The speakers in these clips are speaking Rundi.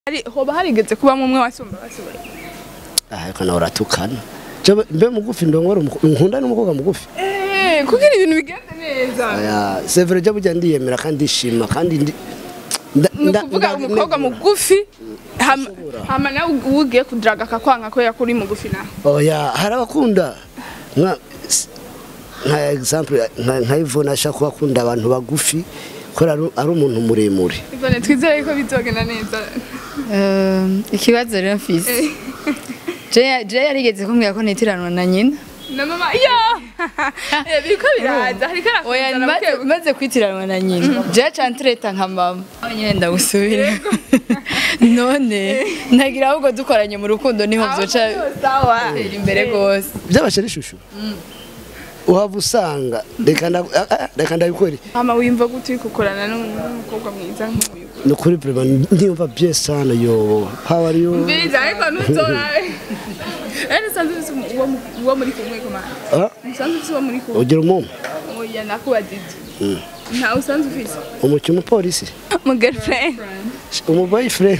hari hoba harigeze kubamo umwe wasumba basubira ah ariko nawe uratukana Jewe mbe mugufi ndongora umuko- nkunda n'umukobwa mugufi eh kugira ibintu bigenze neza aya c'est vrai je burya ndiyemera kandi ndishima kandi ndi nda- ni nda- ukuvuga nda- umukobwa negura. mugufi hama hama nawe ugiye kudraga akakwanga ko yakuri mugufi nawe oya hari abakunda nka s- nka example nka nka Yvonne ashaka kuba akunda abantu bagufi kubera ari- ari umuntu muremure ivone twizere ko bizogenda neza Eh, ikibazo rero mfise je je yarigeze kumbwira ko nitiranwa na nyina na mama ya Eh, biriko biraza hariko oya arakuzana maze buke buke. maze kwitiranwa na nyina je cantreta nka mama aho nyine ndagusubira none nagira ahubwo dukoranye mu rukundo niho Aho vyoca byose sawa bitera imbere gose byabashe ari ishusho uhava usanga reka nda- ah, ah, reka ndabikore mama wimva gute uri gukorana n'umukobwa mwiza nk'uyu ni ukuri prema ndiyumva bien sana yo how are you mbiza ariko ntuzorabe rero usanzwe ufise uwo mu- uwo muri kumwe komanda Ah, usanzwe ufise uwo muri kumwe ugira umumu oya nakubajije ntawe usanzwe ufise umuki umupolisi mu girlfriend umu boyfriend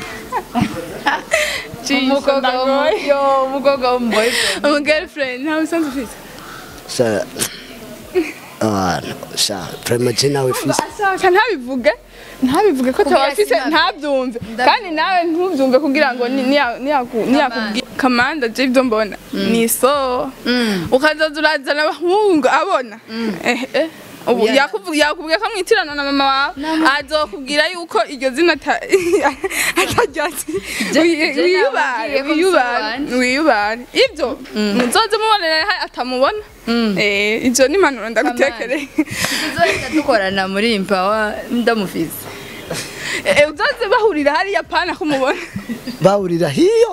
umukobwa wo- yo umukobwa wo mu boyfriend mu girlfriend ntawe usanzwe ufise sa ah sa prema je nawe fisi ashaka ntabivuge ntabivuge ko Kugira atawafise sinabi- ntabyumve Ndabyumva. kandi nawe ntubyumve kugira ngo ni- niya- niyaku- niyakubwira kamanda je ibyo mbona ni so ukazaza urazana abahungu abona Eh, eh. ubu Oya. yakuvu- yakubwiye ko mwitirana na mama wawe azokubwira yuko iryo zina ata- ataryazi Je- Wi- je wiyubare nababwiye ko wiyubare musobanura. wiyubare ibyo muzoze mubonera ha- atamubona Eh, ivyo ni impanuro ndagutekereye tuzohita dukorana muri impawa ndamufise Eh, uzoze bahurira hariya pana kumubona bahurira hiyo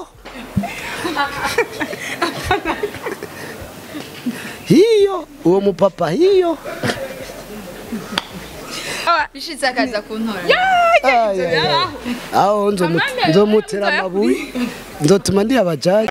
hiyo uwo mupapa hiyo bishitse akaza kuntora Ay, ay, ay. aho nzomu- Amanda, nzomutera Amanda, amabuye nzotuma ndi abajaji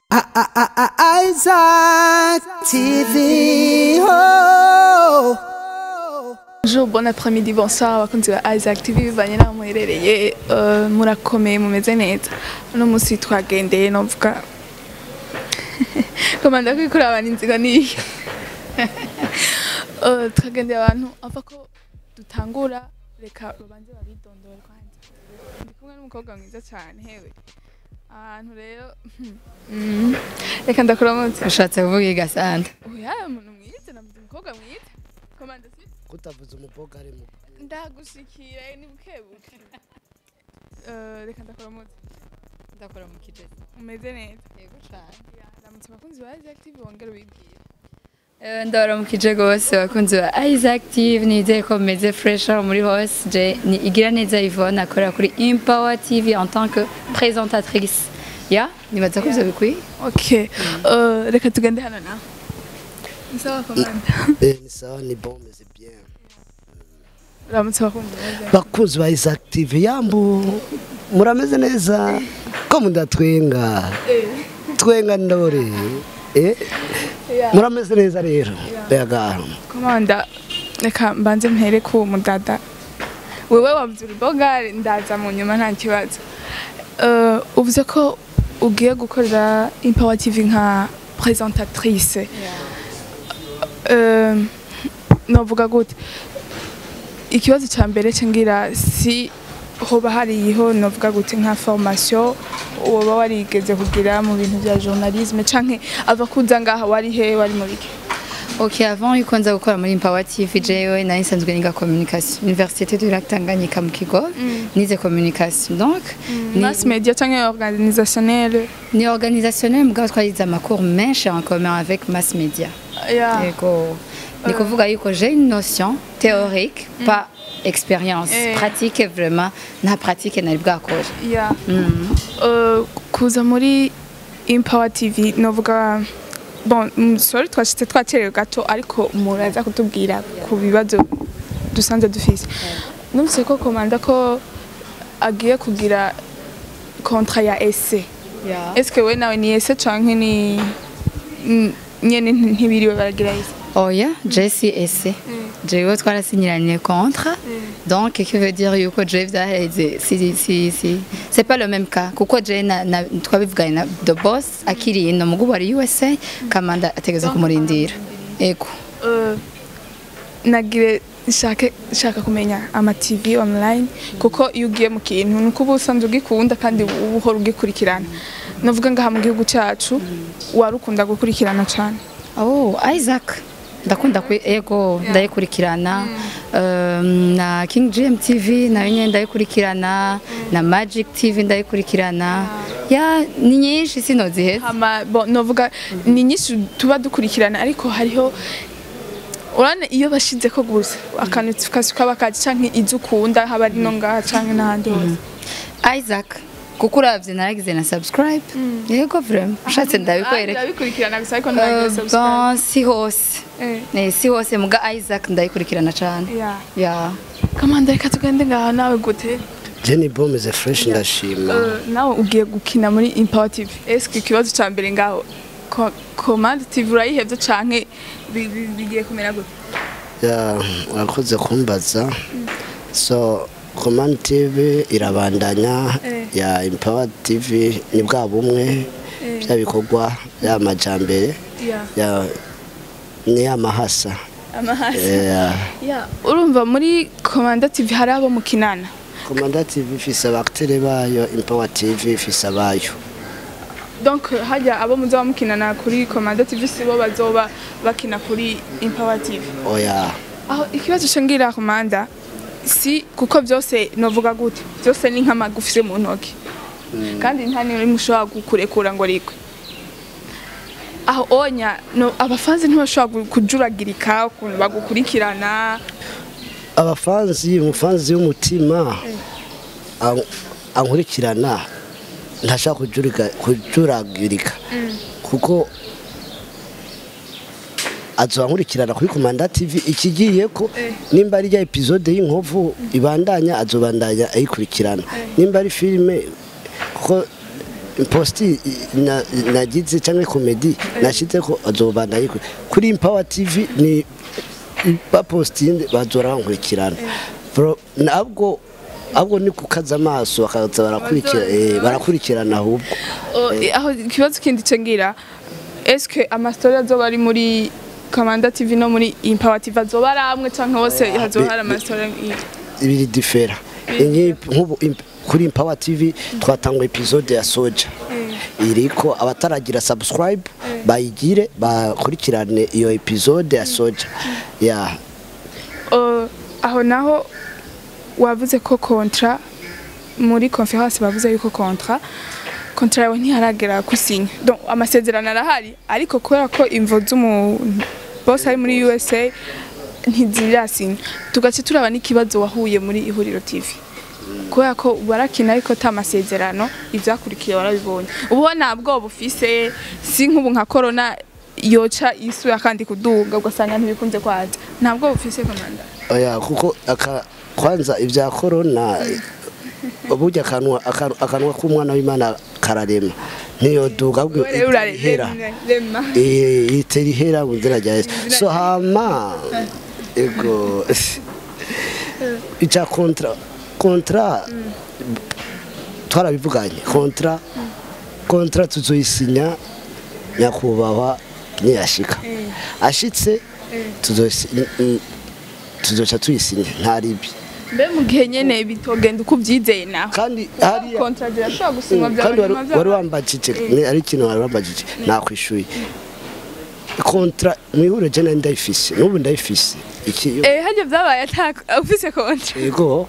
Isaac TV. Oh. Bonjour, bon après-midi, bonsoir, abakunzi ba Isaac TV bivanye n'aho muherereye eh, murakomeye mumeze neza uno munsi twagendeye novuga komanda kwikura abantu inzigo niyo Eh, twagendeye abantu ava ko dutangura reka babanze babidondore kwanza ndi kumwe n'umukobwa mwiza cyane hewe ahantu rero mm, reka ndakuramutse ushatse kuvuga igasanda oya umuntu mwiza navuze umukobwa mwiza komanda si kutavuza umukobwa ari mu ndagushikira ni bukebuke Eh, reka ndakuramutse ndakora mu kijezi umeze neza yego cyane ramutse abakunzi ba Isaac TV bongere ubibwire ndabaramukije rwose abakunzi ba Isaac TV nizeye ko meze fresh aho muri hose je ni igira neza Yvonne akorera kuri Empower TV en tant que présentatrice ya nibaza ko ivyo bikwiye okay Eh, reka tugende hano nawe sawa komanda eh ni sawa ni bon mais c'est bien ramutse abakunzi ba Isaac bakunzi ba Isaac TV yambu murameze neza ko mudatwenga twenga ndore eh murameze neza rero yaga komanda reka mbanze mpere ku mudada wewe wavuze urubogari ndaza mu nyuma nta kibazo Eh, uvuze ko ugiye gukorera Empower TV nka présentatrice Eh, novuga gute ikibazo cya mbere cyangwa si hoba hariho novuga gute nka formation woba warigeze kugira mu bintu bya journalisme canke ava kuza ngaha wari he wari mu biki ok avant yuko nza gukora muri Empower TV jewe nari nsanzwe niga communication Université du Lac Tanganyika mu Kigo nize communication donc ni- mass media canke organisationnel ni organisationnel mugabo twarize amakuru menshi en commun avec mass media ya Yego. Ni kuvuga yuko j'ai une notion théorique, pas expérience. Eh. Pratique vraiment, nta pratique nari bwakora. ya Eh, kuza muri Empower TV novuga bon mm, sorry twashitse twacerewe gato ariko muraza kutubwira ku bibazo dusanze dufise numvise ko komanda ko agiye kugira kontra ya ese Yeah. eske we nawe ni ese canke ni n- nyene ntibiriwe baragira ese oya jesi ese jewe twarasinyiranye contre donc qui veut dire yuko je vyaheze si si si c'est pas le même cas kuko je na, na twabivuganye na the boss akiri ino mugubu ari USA kamanda ategeza kumurindira ego Eh, nagire nshake nshaka kumenya ama TV online kuko iyo ugiye mu kintu nuko uba usanzwe ugikunda kandi uba uhora ugikurikirana navuga ngaha mu gihugu cyacu warukunda gukurikirana cyane Oh, Isaac. Ndakunda ku ego ndayikurikirana um, na King GM TV nayo nyene ndayikurikirana na Magic TV ndayikurikirana ya ni nyinshi sinoziheza hama bon novuga ni nyinshi tuba dukurikirana ariko hariho urane iyo bashize ko gusa akantu kasuka bakaje canke izo ukunda haba ari no ngaha canke n'ahandi hose Isaac kuko uravye naragize na subscribe yego vraiment ushatse ndabikwereka ndabikurikirana gusa ariko Uh, ndagira subscribe bon si hose Eh. Eh, si hose muga Isaac ndayikurikirana cane Yeah. ya kamanda reka tugende ngaha nawe gute Jenny Bomeze fresh ndashima Eh, nawe ugiye gukina muri Empower TV eske ikibazo ca mbere ngaho ko- Command TV urayihevye canke bi- bi- bigiye kumera gute ya urakoze kumbaza so Command TV irabandanya Eh. ya Empower TV ni bwa bumwe bya bikorwa ya majambere Yeah. ya ni amahasa amahasi ya Yeah, urumva muri Command TV hari abo mukinana Command TV ifise abakitere bayo Empower TV ifise abayo donc hajya abo muzaba mukinana kuri Command TV sibo bazoba bakina kuri Empower TV oya aho ikibazo cengira komanda si kuko byose novuga gute byose ni nk'amagufi mu ntoki kandi nta nimwe mushobora gukurekura ngo rigwe aho onya no abafanzi ntibashobora gu- kujuragirika ukuntu bagukurikirana abafanzi umufanzi w'umutima an- ankurikirana ntashaka kujurika- kujuragirika kuko azobankurikirana kuri komanda tv ikigiye ko Eh. nimba ari rya episode y'inkovu ibandanya azobandanya ayikurikirana nimba ari filime kuko posti na- nagize cyangwa komedi nashize ko azobandanya ayikurikirana kuri Empower tv ni bapostinze bazora bankurikirana Bro, nabwo ahubwo ni kukaza amaso bakaza barakurikira eh, barakurikirana ahubwo O, aho ikibazo kindi cengira eske amastori azoba ari muri Commanda TV no muri Empower TV azoba ari amwe canke hose hazoba hari amastori ibiri difera Inyi- nk'ubu imp- kuri Empower TV twatanga episode ya Soja iriko abataragira subscribe bayigire bakurikirane iyo episode ya Soja ya Uh, aho naho wavuze ko kontra muri conference bavuze yuko kontra kontra yawe ntiharagera gusinya donc amasezerano arahari ariko kubera ko imvo z'umuntu bose ari muri USA ntizirasinya tugace turaba n'ikibazo wahuye muri ihuriro TV kubera ko barakina ariko ta masezerano ivyakurikiye warabibonye ubu nta bwoba ufise si nk'ubu nka corona yoca isura kandi kuduga ugasanga ntibikunze kwaza nta bwoba ufise komanda oya kuko aka kwanza ibya corona burya akanwa akanwa- akanwa k'umwana w'Imana kararema ntiyoduga ahubwo itera ihera rema Eh, itera ihera mu nzira rya Yesu so hama ego icya kontra kontra twarabivuganye kontra kontra tuzoyisinya nyakubahwa niyashika ashitse tuzoyisi- mm, mm, tuzoca tuyisinya nta ribi mbe mu gihe nyene bitogenda uko ubyizeye nawe kandi hariya kontra zirashobora gusinywa Mm, bya kandi wari- nyuma bya- wari wambajije ni- ari ikintu wari wambajije nakwishuye kontra mu ihuriro je nari ndayifise n'ubu ndayifise iki eh hajya byabaye ataka ufise kontra yego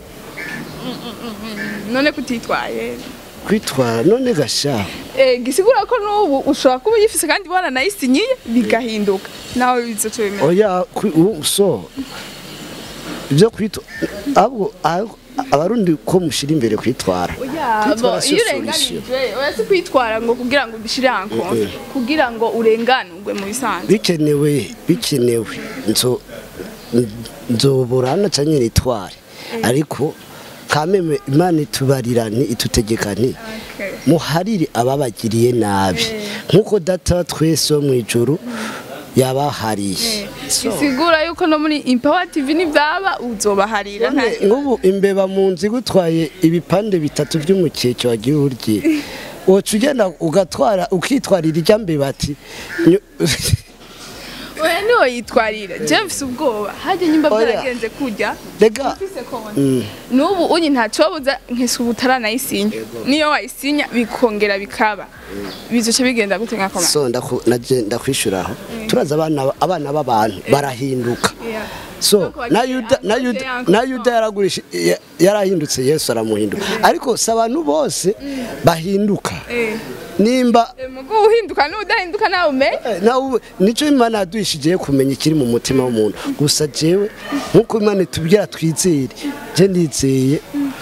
none kutitwaye kwitwara none gasha eh gisigura ko n'ubu ushobora kuba uyifise kandi bwana nayisinyiye bigahinduka nawe bizoca bimera oya kwi- u- so ibyo kwitwa ahubwo ahubwo abarundi ko mushira imbere kwitwara Oya, Kwitwara bo, siyo iyo solution. urenganijwe oya si kwitwara ngo kugira ngo ubishire hankonfe kugira ngo urenganurwe mu bisanzwe bikenewe bikenewe nzo nzoburana cyangwa nitware ariko kameme imana itubarirani itutegekani muharire ababagiriye nabi nk'uko data twese wo mu ijuru yabahariye So. bisigura yuko no muri Empower TV nivyaba uzobaharira nta None nk'ubu imbeba mu nzu igutwaye ibipande bitatu by'umukeke wagiye urye woca ugenda ugatwara ukitwarira ijya mbeba ati nyo- oya niho yitwarira je mfise ubwoba harya nyimba Oya. byaragenze kurya rega mfise konti n'ubu unyi ntacobuza nkese ubu utaranayisinya niyo wayisinya bikongera bikaba bizoca bigenda gute nka koma so ndaku- naje ndakwishuraho turaza abana abana b'abantu barahinduka Yeah. so Nuko na wagiye yuda na hanze yuda yanko na so. yuda yaragurisha ya- yarahindutse yesu aramuhindura ariko si abantu bose bahinduka Eh. nimba Eh, mugo uhinduka n'udahinduka nawe umenye Eh, nawe nicyo imana yaduhishigiye kumenya ikiri mu mutima w'umuntu gusa jewe nk'uko imana itubwira twizere je ndizeye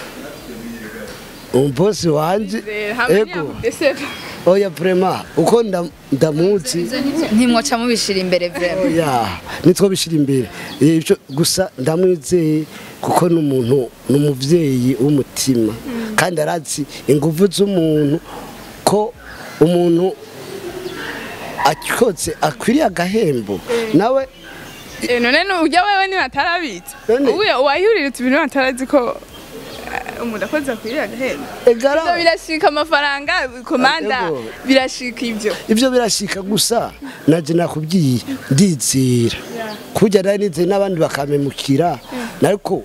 umubosi wanje Eh, hamwe ego ntiyakudeseva oya vrema uko nda- ndamuzi ntimwoca mubishira imbere vrema oya nitwo bishira imbere Eh, ivyo gusa ndamwizeye kuko ni umuntu ni umuvyeyi w'umutima kandi arazi inguvu z'umuntu ko umuntu akotse akwiriye agahembo nawe Eh, none nujya wewe niba atarabitse None- ubuye uwahihuriritse ibintu atarazi ko eh, umuntu akoze akwiriye agahera egara Ivyo birashika amafaranga komanda Ego. birashika ivyo ivyo birashika gusa naje nakubwiye ndizera kujya nari nizeye n'abandi bakamemukira ariko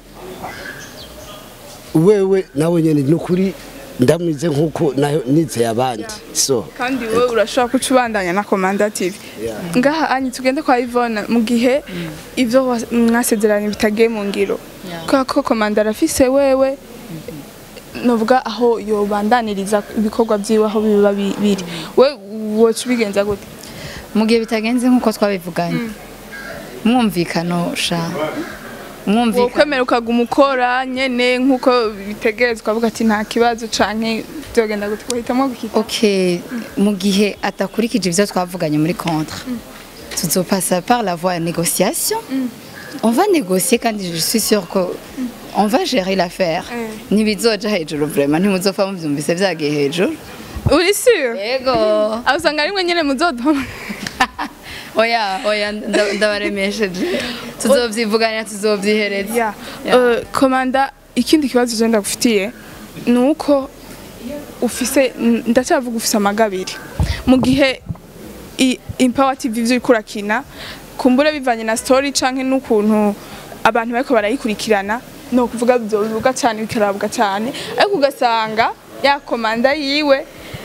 wewe nawe nyene ni ukuri ndamwize nk'uko nayo nizeye abandi so kandi wowe urashobora kuca ubandanya na komanda tv Yeah. ngaha anyi tugende kwa ivona mu gihe ivyo wa- mwasezeranye bitagiye mu ngiro kubera ko komanda arafise wewe novuga aho yobandaniriza ibikorwa vyiwe aho biba bi- biri we woca ubigenza gute mu gihe bitagenze nk'uko twabivuganye mwumvikano sha mwumvikano wokwemera ukaguma ukora nyene nk'uko bitegerezwa ukavuga ati nta kibazo canke vyogenda gute guhitamwo gukita ok mu gihe atakurikije ibyo twavuganye muri contre tuzopasa par la voie ya négociation on va négocier kandi je suis sûr ko on va gérer l'affaire Mm. ntibizoja hejuru vraiment ntimuzopfa muvyumvise vyagiye hejuru uri sûr yego aho usanga rimwe nyene muzodoma oya oya nda- ndabaremesheje tuzovyivuganira tuzovyihereza Yeah. Yeah. Uh, komanda ikindi kibazo je ndagufitiye ni uko ufise n- ndacyavuga ufise amagabiri mu gihe i- Empower TV ivyo uriko urakina kumbure bivanye na story canke n'ukuntu abantu bariko barayikurikirana no kuvuga bivuga cyane bikarabuga cyane ariko ugasanga ya komanda yiwe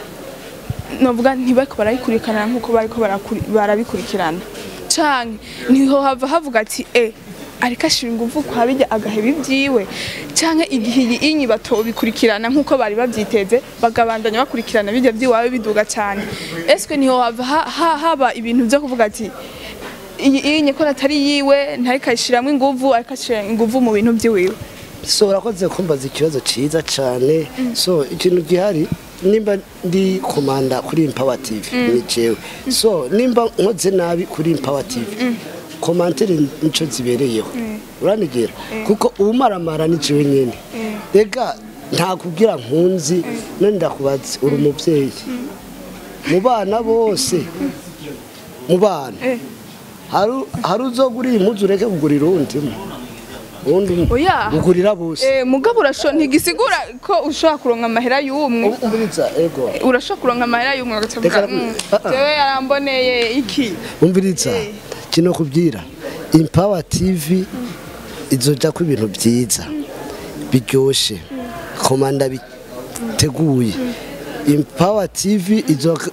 novuga ntibariko barayikurikirana nk'uko bariko barakuri- barabikurikirana canke niho hava havuga ati e ariko ashira inguvu kwa bijya agaheba ibyiwe canke igihe iyi inyi batobikurikirana nk'uko bari bavyiteze bagabandanya bakurikirana bijya by'iwawe biduga cyane eswe niho hava ha- ha- haba ibintu vyo kuvuga ati iyi inyi ko atari yiwe ntariko ayishiramwo inguvu ariko ashira inguvu mu bintu by'iwiwe so urakoze kumbaza ikibazo ciza cane so ikintu gihari nimba ndi komanda kuri Empower TV ni jewe so nimba nkoze nabi kuri Empower TV komantere nico zibereyeho uranigera kuko umaramara ni jewe nyene rega nta kubwira nkunzi none ndakubaza uri umuvyeyi mu bana bose mu bana Eh. hari hari uzogura iyi mpuzu ureke kugurira uwundi umwe uwundi umwe Oya. ugurira bose Eh, mugabo urasho ntigisigura ko ushobora kuronka amahera y'umwe umviriza ego urashobora kuronka amahera y'umwe ugacavuga Reka- "Mm, Ah, ah. jewe yaramboneye iki umviriza kino kubwira Empower TV izoja ku ibintu byiza biryoshe komanda biteguye Empower TV izoka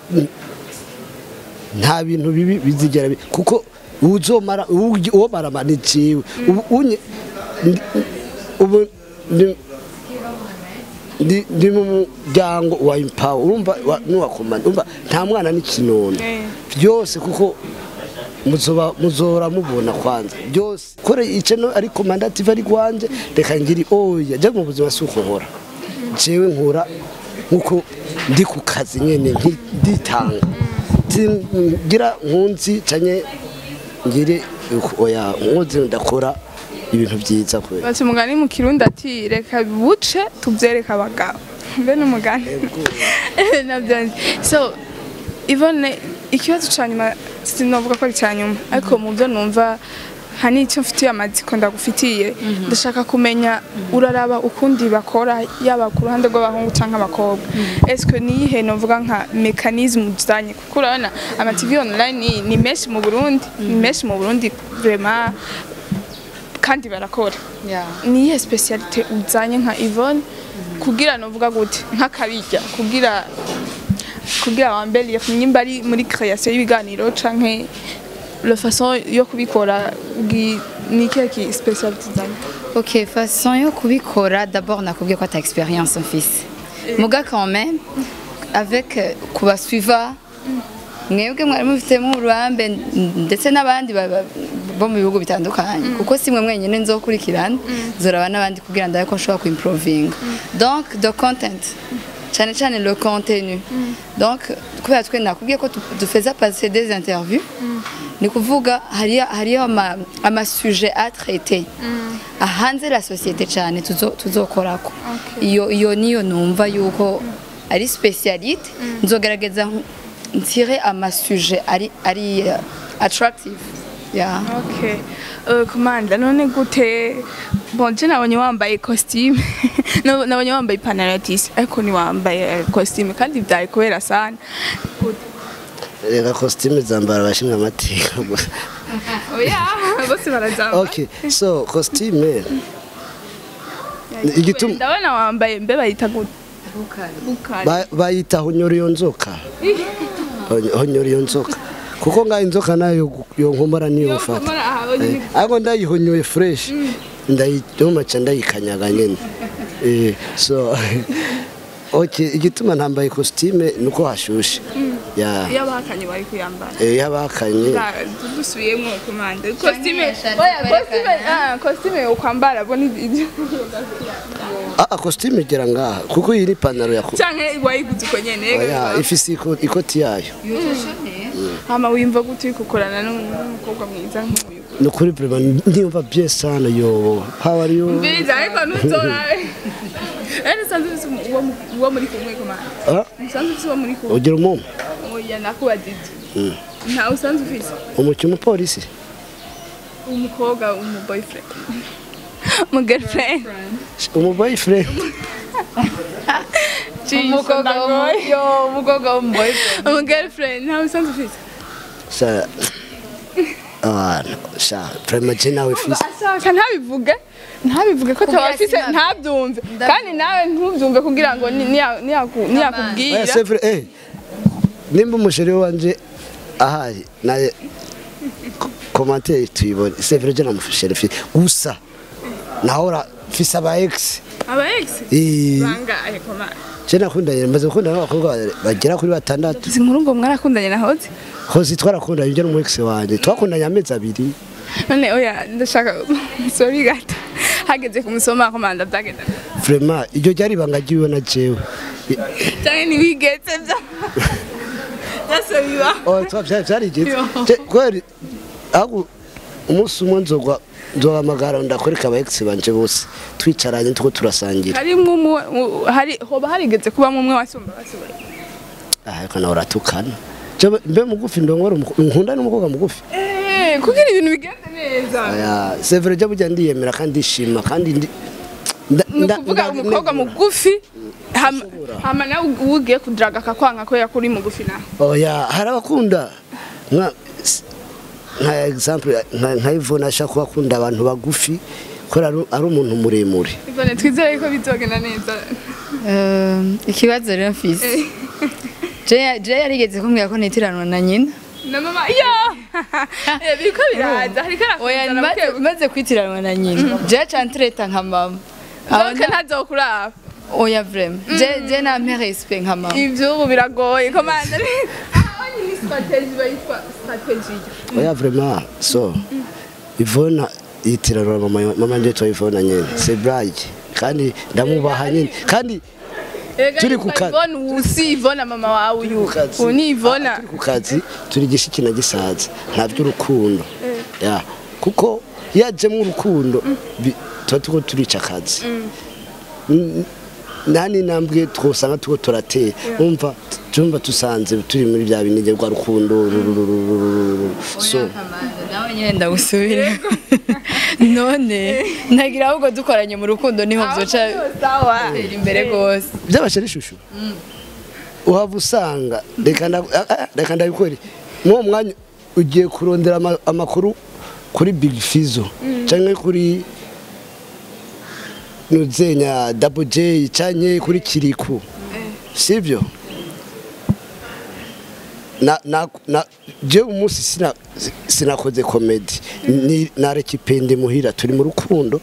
nta bintu bibi bizigera bi- kuko uzomara uwo- uwo marama ni jewe ubu unye ndi- ubu ndi- ndi ndi mu muryango wa Empower urumva wa- n'uwa komanda urumva nta mwana n'ikinono Eh. byose kuko muzoba muzora mubona kwanza byose kore ice no ari comandative ari kwanje reka ngiri oya je mu buzima suko nkora jewe nkora nkuko ndi ku kazi nyene nki- nditanga ngira nkunzi canye ngire uko- oya nkunzi ndakora ibintu byiza kwe baca umugani mu kirundi ati reka buce tubyereke abagabo mbe n'umugani nabyo nzi. so ivone ikibazo ca nyuma sinavuga ko ari icya nyuma ariko mu byo numva hari icyo mfitiye amatsiko ndagufitiye ndashaka kumenya uraraba ukundi bakora yaba ku ruhande rw'abahungu cyangwa abakobwa esike niyihe novuga nka mekanisme uzanye kuko urabona amativi online ni- ni menshi mu burundi ni menshi mu burundi vraiment kandi barakora niyihe specialite uzanye nka Yvonne kugira novuga gute nk'akabirya kugira kugira wambere nyimba ari muri création y'ibiganiro canke le façon yo kubikora bwi- ni ikihe ki specialite uzanye ok façon yo kubikora d'abord nakubwiye ko ata experience mfise muga quand même avec euh, kubasuiva mwebwe mwari mufitemo uruhambe ndetse n'abandi ba- ba- bo mu bihugu bitandukanye kuko si mwe mwenyine nzokurikirana nzoraba n'abandi kugira ndabe ko nshobora kuimprovinga donc the content cyane cyane le contenu donc kubera twe nakubwiye ko tu- dufeza passer des interviews ni kuvuga hariyo hariyo ama, ama sujet à traiter ahanze la société cyane tuzo- tuzokorako iyo iyo niyo numva yuko ari specialite nzogaragaza nk- ntire ama sujet ari ari uh, attractive yeah. okay uh, komanda none gute bon je nabonye wambaye costume No- nabonye wambaye ipantaro ya tisi ariko ni wambaye eh, costume kandi byari kubera sana Gute? reka kositime zambara abashinzwe amateka gusa oya bose barazamba okay so kositime igituma ndabona wambaye mbe bayita gute bukari ba- bayita honyora iyo nzoka Hony- honyora iyo nzoka kuko ngaho inzoka nayo yo nkomora niyo ufata Komora aha nyine ariko ndayihonyoye fureshi ndayidomaca ndayikanyaga nyine Eh, so okay igituma ntambaye kositime ni uko hashushe ya iyo abahakanye bari kuyambara eh, yabakanye dusubiyemo komanda costume ishati oya kwerekana. costume ah costume ukwambara bo ni ah kositime igera ngaha kuko iyi ni ipantaro ya canke wayiguze uko nyene oya ifise iko- ikoti yayo hama wimva gute uri gukorana n'umukobwa mwiza nk'uyu ni ukuri prema ndiyumva bien sana yo how are you mbiriza ariko ntuzorabe rero usanzwe ufise uwo mu- uwo muri kumwe komanda Ah, usanzwe ufise uwo muri kumwe ugira umumu oya nakubajije nta usanzwe ufise umuki umupolisi umukobwa umu boyfriend umu girlfriend umu boyfriend umukobwa wo- yo, umukobwa wo mu boyfriend umu girlfriend nta usanzwe ufise sa abantu sha prema je nawe fisi ashaka ntabivuge ntabivuge ko Kugira ataba afise sinabyo. ntabyumve Ndabyumva. kandi nawe ntubyumve kugira ngo ni- niya- niyaku- oya niyakubwira c'est vrai eh nimba umusheri wanje ahari naye commentaire tuyibone c'est vrai je namusheri fisi gusa nahora fisi aba ex aba ex eh bangahe komanda je nakundanye maze gukundana n'abakobwa bagera kuri batandatu si nkuru ngo mwarakundanye na hoze hozi twarakundanye je n'umu ex wanje twakundanye amezi abiri none oya ndashaka sorry gato hageze kumusoma komanda byagenda vraiment iryo ryari ibanga ryiwe na jewe cyane ntiwigetse byo byose biba Oh, twa vya- vyarigeze Je- kweli aho umunsi umwe nzogwa nzohamagara ndakwereka aba ex banje bose twicaranye tuko turasangira harimwo umwe u- hari hoba harigeze kubamo umwe wasumba basubira Ah, ariko nawe uratukana Je mbe mugufi ndongora umuko- nkunda n'umukobwa mugufi eh kugira ibintu bigende neza aya c'est vrai je burya ndiyemera kandi ndishima kandi ndi nda- ni nda- ukuvuga nda- umukobwa negura. mugufi hama hama nawe ugiye kudiraga akakwanga ko yakuri mugufi nawe oya hari abakunda nka s- nka example nka nka Yvonne ashaka kuba akunda abantu bagufi ko ari ari umuntu muremure ivone twizere ko bizogenda neza Euh, ikibazo rero mfise Je- je yarigeze kumbwira ko nitiranwa na nyina na mama yo Eh, biriko biraza hariko oya arakuzana maze- bukebuke. maze kwitiranwa na nyina je aca ntereta nka mama Aho donc nda- ntazokuraba oya vraiment je je nampe respect nka mama ivyubu biragoye komanda aho ni strategy bayitwa strategy oya vraiment so Yvonne yitirana mama mama nje to Yvonne nyene c'est blague kandi ndamubaha nyene kandi Turi ku kazi. Ivone usi Ivone mama wawe uyu ku kazi. uyu ni Ivone Ah, turi ku kazi turi gishiki na gisaza nta by'urukundo ya kuko yajemo urukundo bi- tuba tuko turica akazi N- nta n'intambwe twosanga tuko turatera umva jumba tusanze turi muri bya binige rwa rukundo rurururururu. so nawe nyine ndagusubira none ntagira ahubwo dukoranye mu rukundo niho byoca sawa bitera imbere rwose byabasha n'ishusho uhava usanga reka nda- ah, ah, reka ndabikore mw'uwo mwanya ugiye kurondera ama- amakuru kuri big fizo cyangwa kuri nuzenya double j cyangwa kuri kiriku sibyo na na na je umunsi sina sinakoze comedy ni nareka ipende muhira turi mu rukundo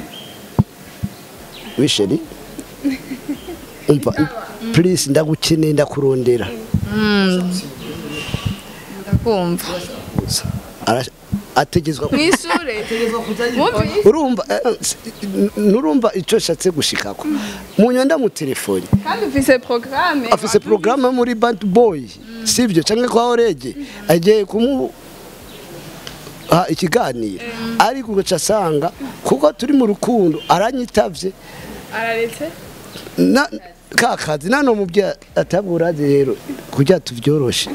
wisheri umva please ndagukeneye ndakurondera ndakumva Ara- ategezwa ku- mwishure Mwumvise? urumva eh, eh, s- n- nurumva icyo ashatse gushikako munyanda mu telefone kandi ufise programme afise programme muri bad boy sibyo cyangwa kwa orege agiye kumu ha ikiganiro ariko ugaca asanga kuko turi mu rukundo aranyitavye araretse na ka kazi nano mubye atabura rero kugira tuvyoroshe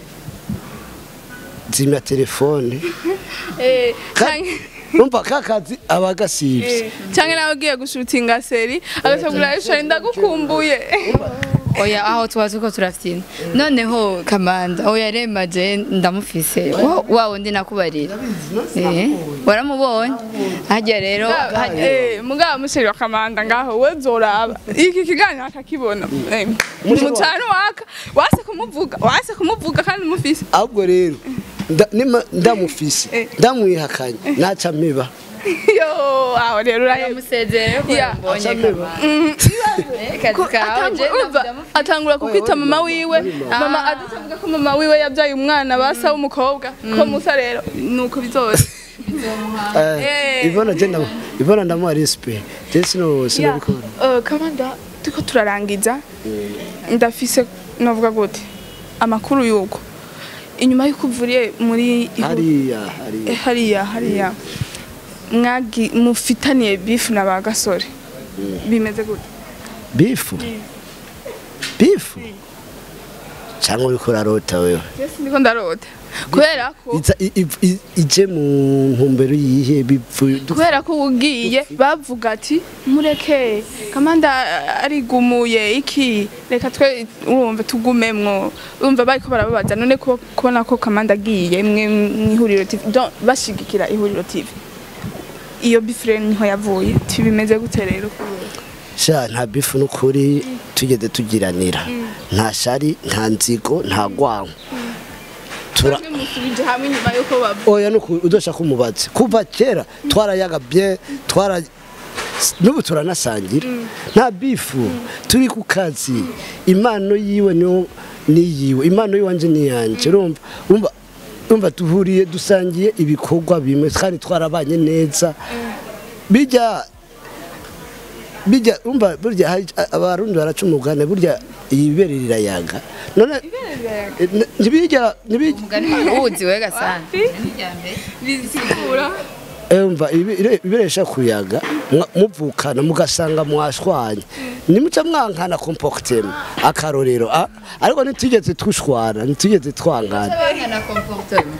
zimya telefone eh Ka- canke numva ka kazi aba gasivye eh, canke nawe ugiye gushutinga seri agacagura ishari ndagukumbuye oya aho tuba turiko turafyina noneho kamanda oya remaje ndamufise wa- wa wundi nakubarira Eh, waramubonye harya rero harya- Eh, mugabo musheri wa kamanda ngaho we zoraba iki kiganiro akakibona Eh, umutanu waka wase kumuvuga wase kumuvuga kandi umufise ahubwo rero nda- nima- ndamufise Eh. ndamwihakanye naca miba yo aho rero uraheba uramusezerere ko Ya. yambonye Aca kamanda Eh, kazi kawe je Urumva, ndamufise. atangura kukwita mama wiwe mama Ah. adutavuga ko mama wiwe yabyaye umwana basa w'umukobwa ko musa rero nuko bizoza Eh. ivona je ndamu- ivona ndamuha respect je sino sinabikora Eh, kamanda turiko turarangiza ndafise novuga gute amakuru y'uko inyuma y'uko uvuriye muri ihu- hariya Eh, hariya hariya hariya mwagi mufitaniye bifu na ba gasore bimeze gute bifu bifu cyangwa uriko urarota wewe Jesi ndiko ndarota kubera ko Iza- i- i- i- ije mu ntumbero yihe bipfuye kubera ko ugiye bavuga ati mureke kamanda arigumuye iki reka twe urumva tugumemwo urumva bariko barababaza none ko kubona ko kamanda agiye mwe mw'ihuriro TV donc bashigikira ihuriro TV iyo bifure niho yavuye tibimeze gute rero sha nta bifu n'ukuri tugeze tugiranira nta shari nta nzigo nta gwanko tura Mwebwe musubije hamwe nyuma yuko bavuga oya nuku udoshaka umubazi kuva kera twarayaga bien twara n'ubu turanasangira nta bifu turi ku kazi impano yiwe niyo niyiwe impano yiwanje niyanje urumva urumva urumva duhuriye dusangiye ibikorwa bimwe kandi twarabanye neza bijya bijya urumva burya hari- abarundi baraca umugani burya ibibere rirayaga none eh, ntibijya ntibijya umugani uwuzi we gasana bisigura Emva ibiresha kuyaga mwa- muvukana mugasanga mwashwanye nimuca mwankana comportement akarorero ah, ariko nitugeze tushwana nitugeze twangana abana comportement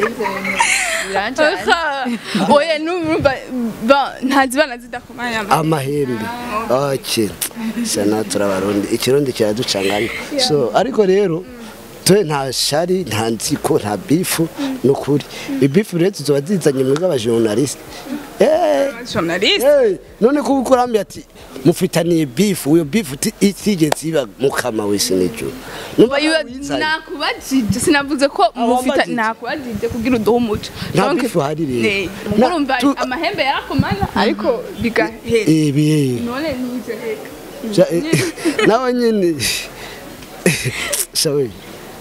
biranjanye oya numva ba ntazibana zidakomanya ama amahembe okay sana turabarundi ikirundi kiraducanga ariko so ariko rero twe nta shari nta nziko nta bifu nukuri ibifu rero tuzoba zizanye mwebwe abajournaliste eh journaliste Hey, none ko ukurambi ati mufitaniye beef uyo beef uti- itigeze iba mukama wese n'ijuru numva wizanye. nakubajije sinavuze ko mufita wambajije. nakubajije kugira uduhe umuco Nta Donc, bifu hari rero. ne, Na- urumva tu- amahembe yarakomanya ariko bigahera ibi none nije reka Ja- eh, nawe nyine shawe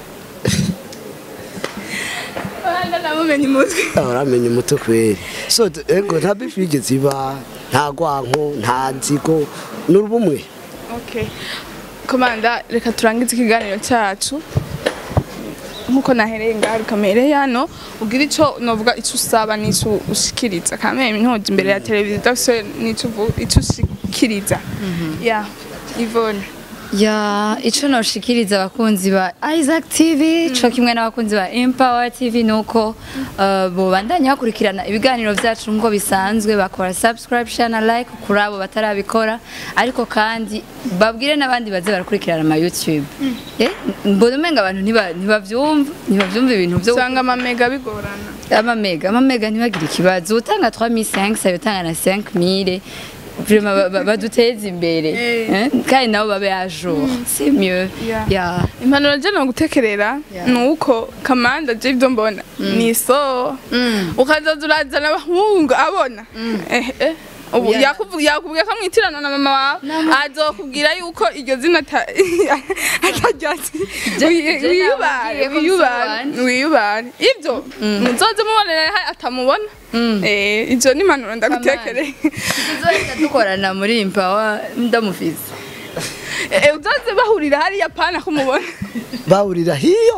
abana namumenye umutwe uramenye umuto kweri so d- ego nta beef yigeze iba nta gwanko nta nzigo n'urubumwe okay komanda reka turangize ikiganiro cyacu nkuko nahereye ngaha rukamereye hano ugira ico novuga ico usaba n'ico ushikiriza kameme ntoje imbere ya televiziyo udafise n'ico uvu- ico ushikiriza ya Yvonne ya ico noshikiriza abakunzi ba Isaac TV co kimwe n'abakunzi ba Empower TV nuko uh, bobandanya bakurikirana ibiganiro vyacu nkuko bisanzwe bakora subscribe share na like kuri abo batarabikora ariko kandi babwire n'abandi baze barakurikirana ama YouTube eh mbona umenga abantu ntiba- ntibavyumva ntibavyumva ibintu vyo usanga amamega bigorana amamega amamega ntibagire ikibazo utanga 3500 sayotanga na 5000 vraiment ba- ba- baduteze imbere Eh. eh, kandi nabo babe à jour c'est mieux Yeah. ya impanuro je nogutekerera Yeah. ni uko kamanda je ivyo mbona ni so ukazaza urazana abahungu abona Eh, eh. ubu Yeah. yakuvu- yakubwiye ko mwitirana na mama wawe azokubwira yuko iryo zina ata- ataryazi Je- Wi- je wiyubare nababwiye ko wiyubare musobanura. wiyubare ivyo muzoze mubonera ha- atamubona Eh, ivyo ni impanuro ndagutekereye tuzohita dukorana muri Empower ndamufise Eh, uzoze bahurira hariya pana kumubona bahurira hiyo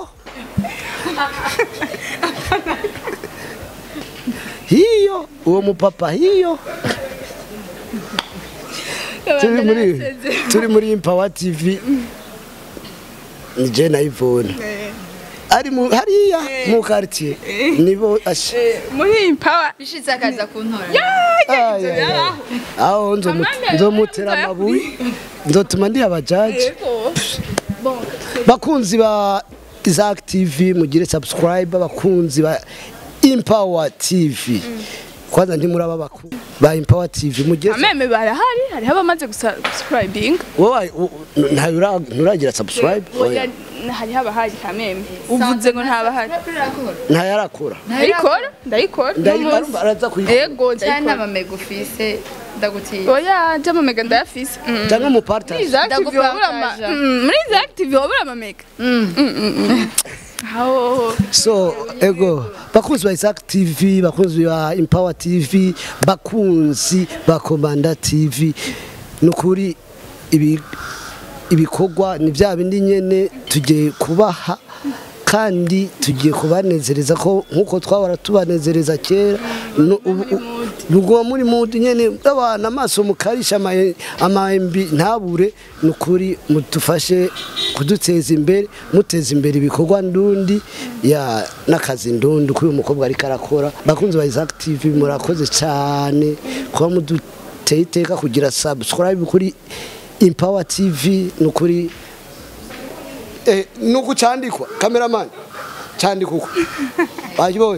hiyo uwo mupapa hiyo turi muri turi muri Empower TV ni je na Yvonne ari mu hariya mu quartier nibo ashe Eh, muri impawa bishitse akaza kuntora Ay, ay, ay. aho nzomu- Amande, nzomutera amande. amabuye nzotuma ndi abajaji Bon, bakunzi ba Isaac TV mugire subscribe bakunzi ba Empower TV kwanza ndi muri aba bakuru ba Empower TV mugire ameme barahari hariho abamaze gusubscribing wowe ntayo ura- nturagira subscribe Oya, hariho abahari kameme uvuze ngo ntabahari ntayo arakora ndayikora ndayikora ndayikora n'umunsi. araza kuyikora ego cyane ndayikora amamega ufise ndagutiye oya jamamega ndayafise Mm. cyangwa mu partage Muri Isaac TV wabura ama- Ndagupartaja. Mm, muri Isaac TV wabura amamega Mm, mm, mm. Aho. so ego bakunzi ba Isaac TV bakunzi ba Empower TV bakunzi ba Komanda TV nukuri ibi ibikorwa ni bya bindi nyene tugiye kubaha kandi tugiye kubanezereza ko nkuko twahora tubanezereza kera no- ubu- u- muguma muri mudu nyene abana amaso mukarisha ama- amahembi ntabure ni ukuri mudufashe kuduteza imbere muteza imbere ibikorwa ndundi ya n'akazi ndundi kuri uyu mukobwa ariko arakora bakunzi ba Isaac TV murakoze cyane kuba muduteye iteka kugira subscribe kuri Empower TV ni ukuri eh, nuku candikwa cameraman candikwa uko wajibonye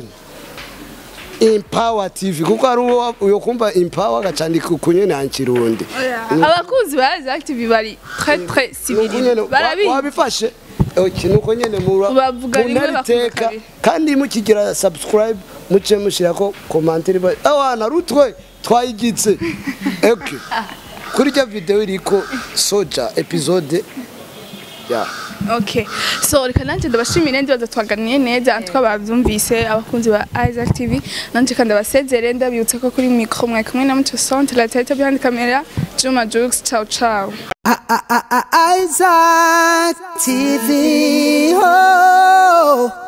Empower TV kuko hari uwo uyo kumva Empower agacandika uko nyene hankirundi abakunzi ba Isaac TV bari très très civili barabizi wabifashe Okay, nuko nyene mura Bavuga rimwe munari bakumva iteka, kabiri. kandi mukigira subscribe muce mushirako commentaire ba awana rutwe twayigitse okay kuri rya video iriko soja episode ya Okay. So reka nanje ndabashimire ndibaza twaganiye neza antwa bavyumvise abakunzi ba Isaac TV nanje kandi abasezere ndabibutsa ko kuri micro mwe kumwe na Mucho Centre la tête behind camera Juma Jux ciao ciao. I- I- I- I- Isaac TV. Oh.